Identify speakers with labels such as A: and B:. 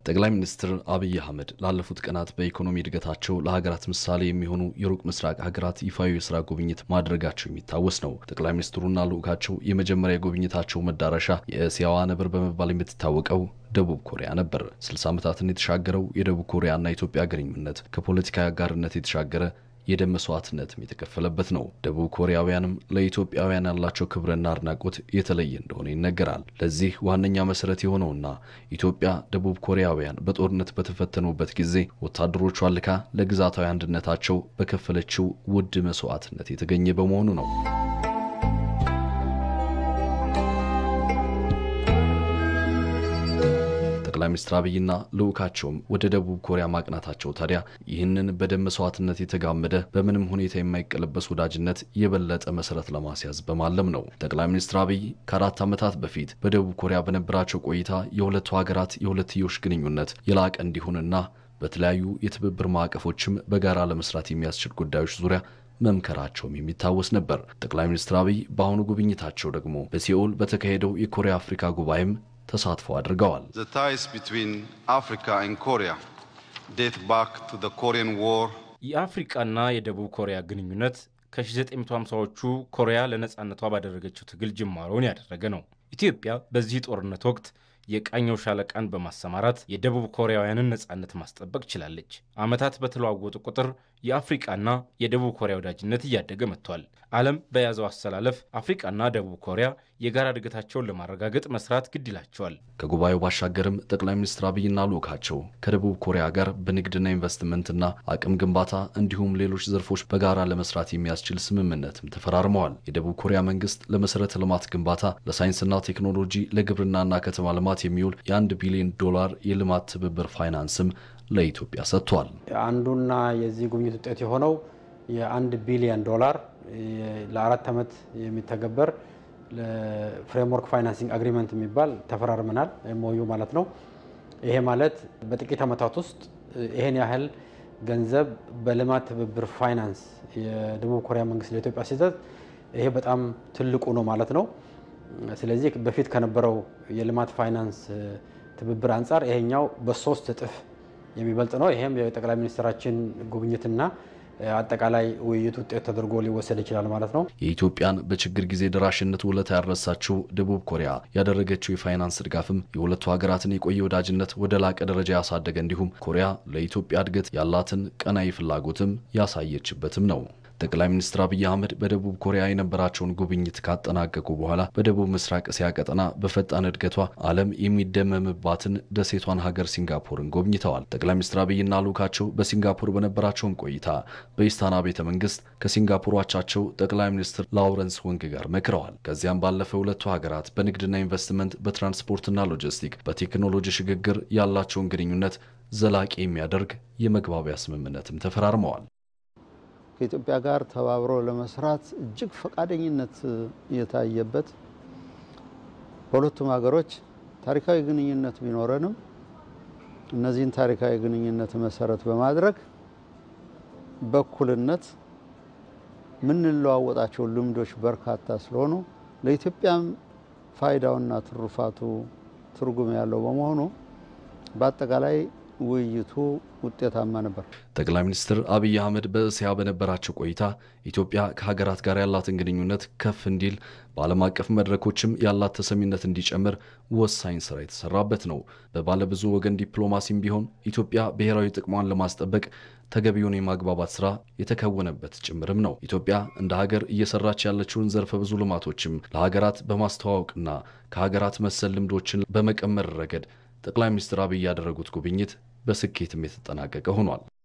A: ጠቅላይ ሚኒስትር አብይ አህመድ ላለፉት ቀናት በኢኮኖሚ እድገታቸው ለሀገራት ምሳሌ የሚሆኑ የሩቅ ምስራቅ ሀገራት ይፋዊ የስራ ጉብኝት ማድረጋቸው የሚታወስ ነው። ጠቅላይ ሚኒስትሩና ልዑካቸው የመጀመሪያ የጉብኝታቸው መዳረሻ የእስያዋ ነብር በመባል የምትታወቀው ደቡብ ኮሪያ ነበር። 60 ዓመታትን የተሻገረው የደቡብ ኮሪያና ኢትዮጵያ ግንኙነት ከፖለቲካዊ አጋርነት የተሻገረ የደም መስዋዕትነትም የተከፈለበት ነው። ደቡብ ኮሪያውያንም ለኢትዮጵያውያን ያላቸው ክብርና አድናቆት የተለየ እንደሆነ ይነገራል። ለዚህ ዋነኛ መሰረት የሆነውና ኢትዮጵያ ደቡብ ኮሪያውያን በጦርነት በተፈተኑበት ጊዜ ወታደሮቿን ልካ ለግዛታዊ አንድነታቸው በከፈለችው ውድ መስዋዕትነት የተገኘ በመሆኑ ነው። ጠቅላይ ሚኒስትር አብይና ልዑካቸውም ወደ ደቡብ ኮሪያ ማቅናታቸው ታዲያ ይህንን በደም መስዋዕትነት የተጋመደ በምንም ሁኔታ የማይቀለበስ ወዳጅነት የበለጠ መሰረት ለማስያዝ በማለም ነው። ጠቅላይ ሚኒስትር አብይ ከአራት ዓመታት በፊት በደቡብ ኮሪያ በነበራቸው ቆይታ የሁለቱ ሀገራት የሁለትዮሽ ግንኙነት የላቀ እንዲሆንና በተለያዩ የትብብር ማዕቀፎችም በጋራ ለመስራት የሚያስችል ጉዳዮች ዙሪያ መምከራቸውም የሚታወስ ነበር። ጠቅላይ ሚኒስትር አብይ በአሁኑ ጉብኝታቸው ደግሞ በሲኦል በተካሄደው የኮሪያ አፍሪካ ጉባኤም ተሳትፎ አድርገዋል።
B: The ties between Africa and Korea date back to the Korean War.
C: የአፍሪቃና የደቡብ ኮሪያ ግንኙነት ከ1950ዎቹ ኮሪያ ለነፃነቷ ባደረገችው ትግል ጅማሮውን ያደረገ ነው። ኢትዮጵያ በዚህ ጦርነት ወቅት የቃኘው ሻለቃን በማሰማራት የደቡብ ኮሪያውያንን ነፃነት ማስጠበቅ ችላለች። ዓመታት በተለዋወጡ ቁጥር የአፍሪቃና የደቡብ ኮሪያ ወዳጅነት እያደገ መጥቷል። ዓለም በያዘው አሰላለፍ አፍሪቃና ደቡብ ኮሪያ የጋራ እድገታቸውን ለማረጋገጥ መስራት ግድ ይላቸዋል።
A: ከጉባኤው ባሻገርም ጠቅላይ ሚኒስትር አብይና ልዑካቸው ከደቡብ ኮሪያ ጋር በንግድና ኢንቨስትመንትና አቅም ግንባታ እንዲሁም ሌሎች ዘርፎች በጋራ ለመስራት የሚያስችል ስምምነትም ተፈራርመዋል። የደቡብ ኮሪያ መንግስት ለመሰረተ ልማት ግንባታ፣ ለሳይንስና ቴክኖሎጂ፣ ለግብርናና ከተማ ልማት የሚውል የአንድ ቢሊዮን ዶላር የልማት ትብብር ፋይናንስም ለኢትዮጵያ ሰጥቷል።
D: አንዱና የዚህ ጉብኝት ውጤት የሆነው የአንድ ቢሊዮን ዶላር ለአራት ዓመት የሚተገበር ፍሬምወርክ ፋይናንሲንግ አግሪመንት የሚባል ተፈራርመናል። ኤምኦዩ ማለት ነው። ይሄ ማለት በጥቂት ዓመታት ውስጥ ይሄን ያህል ገንዘብ በልማት ትብብር ፋይናንስ የደቡብ ኮሪያ መንግስት ለኢትዮጵያ ሲሰጥ ይሄ በጣም ትልቁ ነው ማለት ነው። ስለዚህ በፊት ከነበረው የልማት ፋይናንስ ትብብር አንጻር ይሄኛው በሶስት እጥፍ የሚበልጥ ነው። ይሄም የጠቅላይ ሚኒስትራችን ጉብኝትና አጠቃላይ ውይይት ውጤት ተደርጎ ሊወሰድ ይችላል ማለት ነው።
A: የኢትዮጵያን በችግር ጊዜ ደራሽነት ውለታ ያረሳችው ደቡብ ኮሪያ ያደረገችው የፋይናንስ ድጋፍም የሁለቱ ሀገራትን የቆየ ወዳጅነት ወደ ላቀ ደረጃ ያሳደገ እንዲሁም ኮሪያ ለኢትዮጵያ እድገት ያላትን ቀናይ ፍላጎትም ያሳየችበትም ነው። ጠቅላይ ሚኒስትር አብይ አህመድ በደቡብ ኮሪያ የነበራቸውን ጉብኝት ካጠናቀቁ በኋላ በደቡብ ምስራቅ እስያ ቀጠና በፈጣን እድገቷ ዓለም የሚደመምባትን ደሴቷን ሀገር ሲንጋፖርን ጎብኝተዋል። ጠቅላይ ሚኒስትር አብይና ልዑካቸው በሲንጋፖር በነበራቸውን ቆይታ በኢስታና ቤተ መንግስት ከሲንጋፖር አቻቸው ጠቅላይ ሚኒስትር ላውረንስ ወንግ ጋር መክረዋል። ከዚያም ባለፈ ሁለቱ ሀገራት በንግድና ኢንቨስትመንት፣ በትራንስፖርትና ሎጂስቲክ፣ በቴክኖሎጂ ሽግግር ያላቸውን ግንኙነት ዘላቂ የሚያደርግ የመግባቢያ ስምምነትም ተፈራርመዋል።
E: ከኢትዮጵያ ጋር ተባብሮ ለመስራት እጅግ ፈቃደኝነት የታየበት በሁለቱም ሀገሮች ታሪካዊ ግንኙነት ቢኖረንም እነዚህን ታሪካዊ ግንኙነት መሰረት በማድረግ በእኩልነት የምንለዋወጣቸው ልምዶች በርካታ ስለሆኑ ለኢትዮጵያም ፋይዳውና ትሩፋቱ ትርጉም ያለው በመሆኑ በአጠቃላይ ውይይቱ ውጤታማ ነበር።
A: ጠቅላይ ሚኒስትር አብይ አህመድ በእስያ በነበራቸው ቆይታ ኢትዮጵያ ከሀገራት ጋር ያላትን ግንኙነት ከፍ እንዲል በዓለም አቀፍ መድረኮችም ያላት ተሰሚነት እንዲጨምር ወሳኝ ስራ የተሰራበት ነው። በባለብዙ ወገን ዲፕሎማሲም ቢሆን ኢትዮጵያ ብሔራዊ ጥቅሟን ለማስጠበቅ ተገቢውን የማግባባት ስራ የተከወነበት ጭምርም ነው። ኢትዮጵያ እንደ ሀገር እየሰራች ያለችውን ዘርፈ ብዙ ልማቶችም ለሀገራት በማስተዋወቅና ከሀገራት መሰል ልምዶችን በመቀመር ረገድ ጠቅላይ ሚኒስትር አብይ ያደረጉት ጉብኝት በስኬትም የተጠናቀቀ ሆኗል።